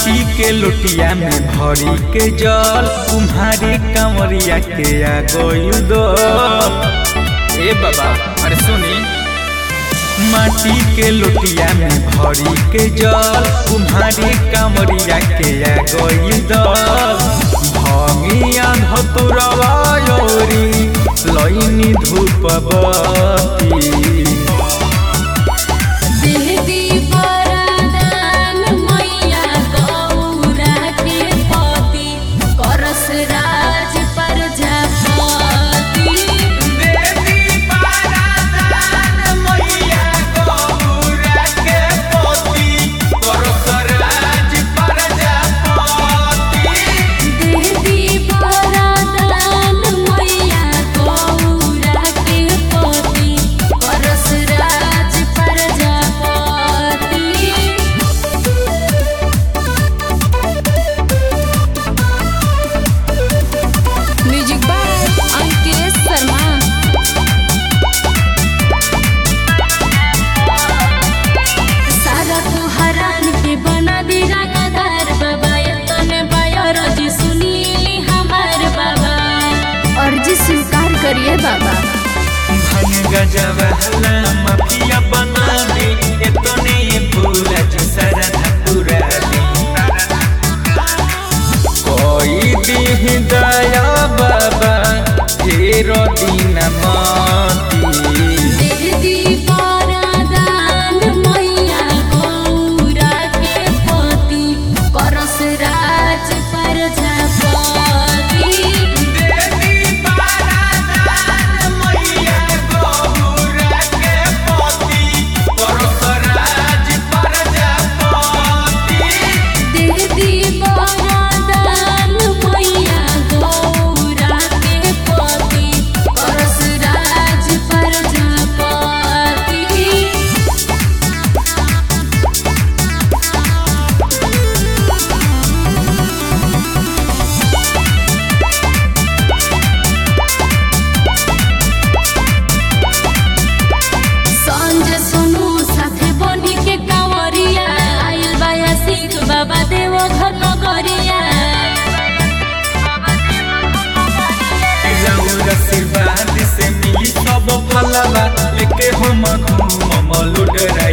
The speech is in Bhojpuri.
माटी के लोटिया में भरी के जल तुम्हारी कंवरिया के आ गइल दो ए बाबा अरे सुनी माटी के लोटिया में भरी के जल तुम्हारी कंवरिया के आ गइल दो भंगिया धतुरवा योरी लईनी धूप बती देवी वरदान मैया गौरा के पति करस राज प्रजापति देवी पारादान मैया गौरा के पोती परसराज प्रजापति देवी वरदान मैया गौरा के पति करस राज प्रजापति म्यूजिक बाय अंकित शर्मा सारा तू हरान के बना दी रंगदार बाबा तने बायर जी सुनीली हमार बाबा अर्जी स्वीकार करिए बाबा भंग गजवाला माफिया बना दे एतने ये पूरा जिसरा पूरा दे कोई दी दया बाबा तेरो दिन माती देवी वरदान मैया गौरा के पति करस राज प्रजापति देवी पारादान मैया गौरा के पोती परसराज प्रजापति देवी वरदान मैया गौरा के पति करस राज प्रजापति संजय सोनू साथे बनी के कांवरिया आइल बाया सिख बाबा देव घर नगरिया रउर आशीर्वाद से मिली सब फलवा लेके हम घूमम लुडराई